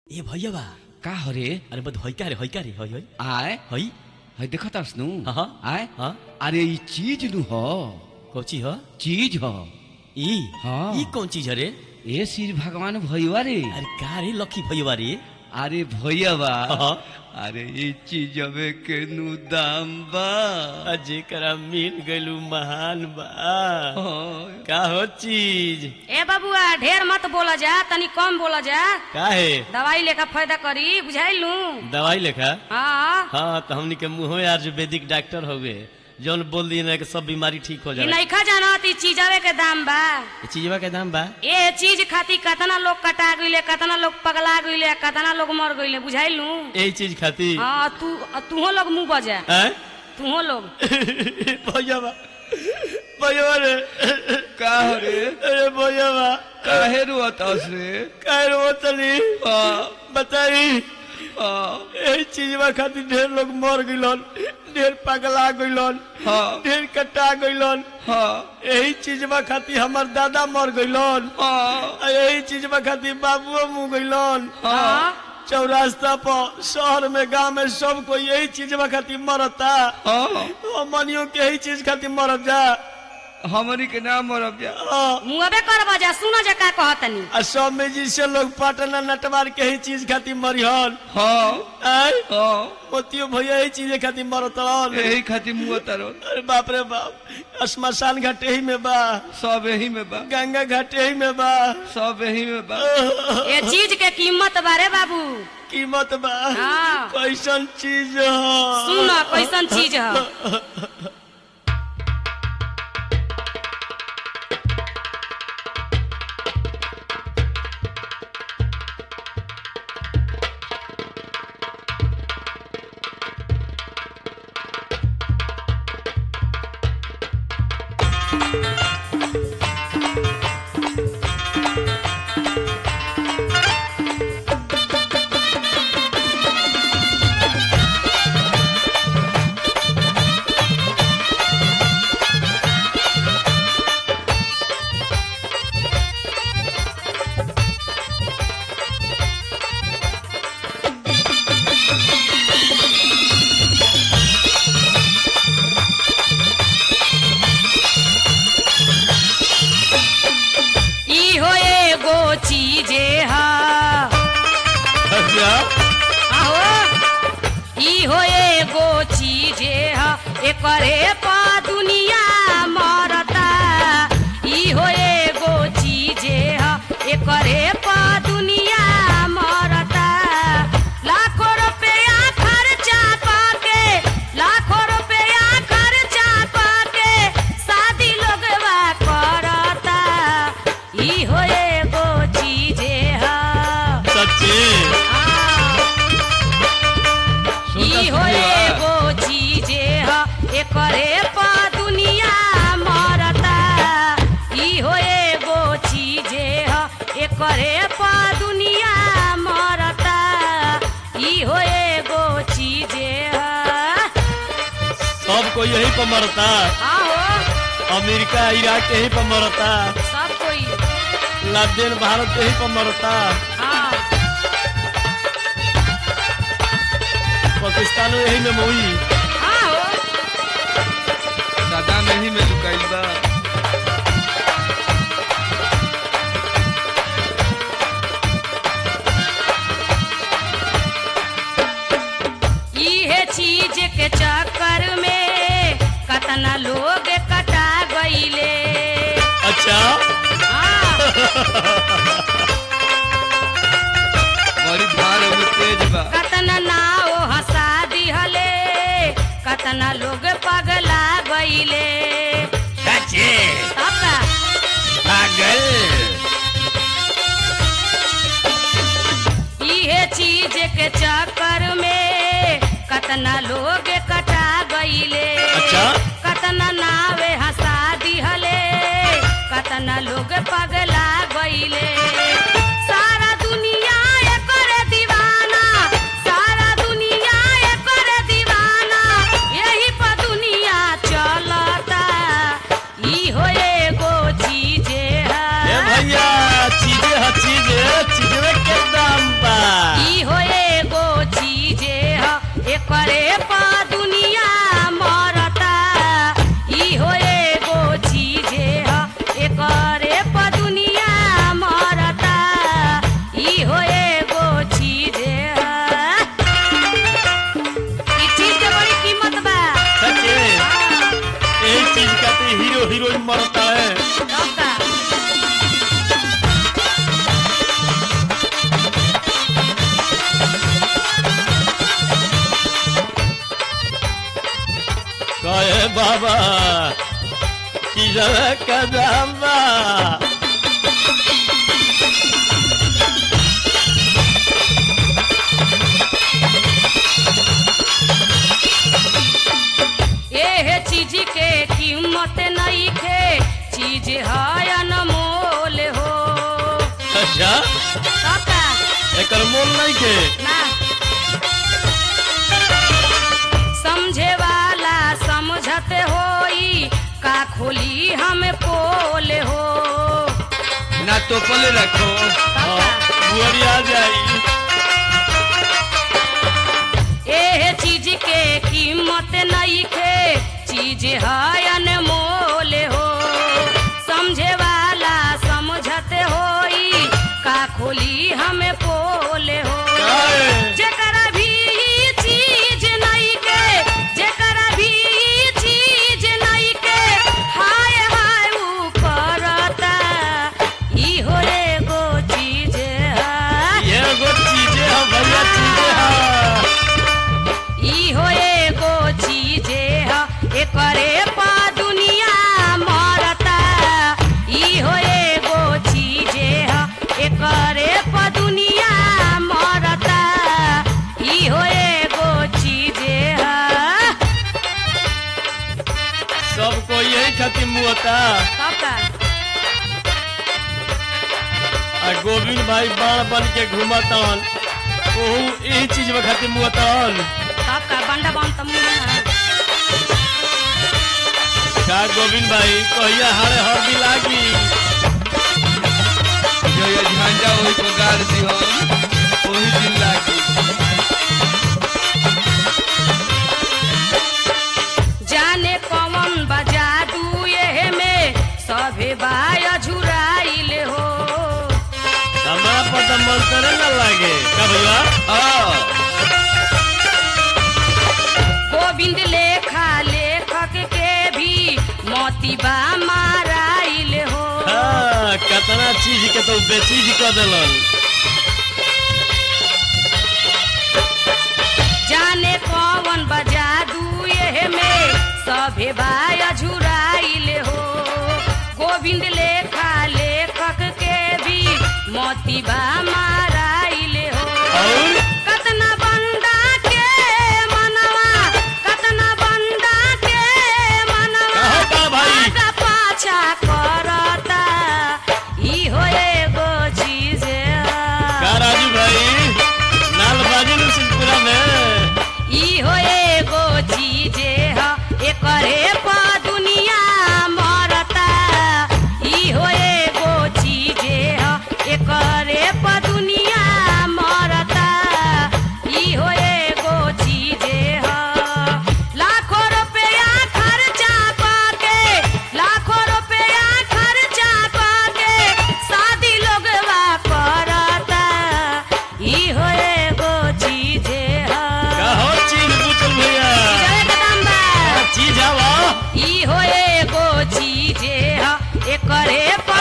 ए भैया बा का हरे अरे बद होई का रे होई का रे होई होई आय होई है देखत हस नु हाँ। आय हाँ अरे ई चीज नु ह कोची हो चीज ह ई हाँ। ई कौन चीज है रे ए श्री भगवान भैया रे अरे का रे लकी भैया रे अरे भैया बा हाँ। अरे ई चीज अबे के नु दाम बा जेकरा मिल गइलू महान बा हाँ। का हो चीज ए बबुआ ढेर मत बोला जा तनी कम बोला जा का है दवाई लेकर फायदा करी बुझाइलू दवाई लेखा हाँ हाँ तो हमनी के मुँह यार जो वैदिक डॉक्टर हो गए जौन बोल दिए ना कि सब बीमारी ठीक हो ई जाए नइखा जानत ई चीजवे के दाम बा ये चीजवा के दाम बा ए चीज खातिर कतना लोग कटा गइले कतना लोग पगला गइले कतना लोग मर गइले बुझाइलू यही चीज खाती हाँ तू तूहो लोग मुंह बजा हैं? तूहो लोग भैया बा भैया रे का हरे अरे भैया बा काहे रोत हस रे काहे रो तली हाँ बताई हाँ यही चीजवा खातिर ढेर लोग मर गइलन ढेर पगला गइलन हाँ ढेर कटा गइलन हाँ यही चीजवा खातिर हमर दादा मर गइलन हाँ आ यही चीजवा खातिर बाबुओ मुँह गइलन हाँ चौरास्ता पर शहर में गांव में सब कोई यही चीजवा खातिर मरता हाँ मनियो के यही चीज खातिर मरत जा हमनी के नाम मरब जा हाँ। मुंहबे करबा जा सुना जा का कहतनी आ सब में जिससे लोग पटना नटवार के ही चीज खातिर मरिहन हाँ आय हाँ मोतियो भैया यही चीज खातिर मरतन यही खातिर मुँह तरल अरे बाप रे बाप श्मशान घाट यही में बा सब यही में बा गंगा घाट यही में बा सब यही में बा ए चीज के कीमत बारे बाबू कीमत बा हाँ। कैसन चीज ह सुन कैसन चीज है ई हो एगो चीजे हा अच्छा आहो ई हो एगो चीजे हा एकरे पा दुनिया मरता ई हो एगो चीजे हा एकरे पा दुनिया मरता लाखों रुपया खर्चा पाके लाखों रुपया खर्चा पाके शादी लोगवा करता ई हो एगो चीजे हा सच्ची ई हो एगो चीजे ह एकरे पा दुनिया मरता ई हो एगो चीजे ह एकरे पा दुनिया मरता ई हो एगो चीजे ह सब कोई यही पर मरता आहो अमेरिका इराक यही पर मरता सब कोई लादेन भारत यही पर मरता हाँ पाकिस्तान यही में मोई आहो सदा में ही में लुकाइल बा इहे चीज के चक्कर में कतना लोग कटा गईले अच्छा हाँ बड़ी भार में तेज बा कतना नाव हंसा दिहले कतना लोग पगला गईले सच्ची तब का पागल इहे चीज के चक्कर में कतना लोग कटा गईले अच्छा कतना नावे हंसा दिहले कतना लोग पगला गईले सारा दुनिया एकर दीवाना सारा दुनिया एकर दीवाना यही पर दुनिया चलता ई हो एगो चीजे है ए भैया चीजे ह चीजे चीजवे के दाम बा बाबा चीजवा का दाम बा एहे चीज के कीमत नहीं खे चीज है अनमोल हो अच्छा काका एकर मोल नहीं के ना समझे वाला समझत होई का खोली हम पोल हो ना तो पले रखो काका बुआरी आ जाई एहे चीज के कीमत नहीं खे चीज है अनमोल हो समझे वाला समझत होई का खोली हम पोल हो काहे? जेकरा भी ई चीज नहीं के जेकरा भी ई चीज नहीं के हाय हाय ऊ करता ई हो एगो चीज है ये एगो चीजे है भैया चीजे है ई हो एगो चीजे ह एकरे पा दुनिया मरता ई हो एगो चीजे ह एकरे पा दुनिया मरता ई हो एगो चीजे ह सबको यही खातिर मुहता काका आ गोविंद भाई बाण बन के घूमतन ओहू यही चीज में खातिर मुहतन काका बंडा बन त मुना का गोविंद भाई कहिया हारे हरदी लागी जो ये झंडा वही को गाड़ दियो वही दिन लागी जाने कौन बजा दू ये में सभे बाय झुराइल हो हमरा पर तो मन करे न लागे का भैया हाँ गोविंद लेखा लेखक के भी मोतीबा माराइल हो हाँ, कतना चीज के तो बेचीज कर देलन जाने कौन बजा दू ये में सभे बाय झुराइल हो गोविंद लेखा लेखक के भी मोतीबा माराइल हो और कतना बंदा के मनवा कतना बंदा के मनवा कहो का भाई? आगा पाछा करता ई हो एगो चीज का राजू भाई नाल बाजी नु सिंहपुरा में ई हो एगो चीज ह एकरे पा दुनिया मरता ई हो एगो चीज ह एकरे पा दुनिया मरता ई हो एगो चीज ह लाखों रुपया खर्चा पाके लाखों रुपया खर्चा पाके शादी लोगवा करता ई हो एगो चीज ह का हो चीज पूछल भैया जय कदम्बा चीज हवा ई हो एगो चीजे ह एकरे पा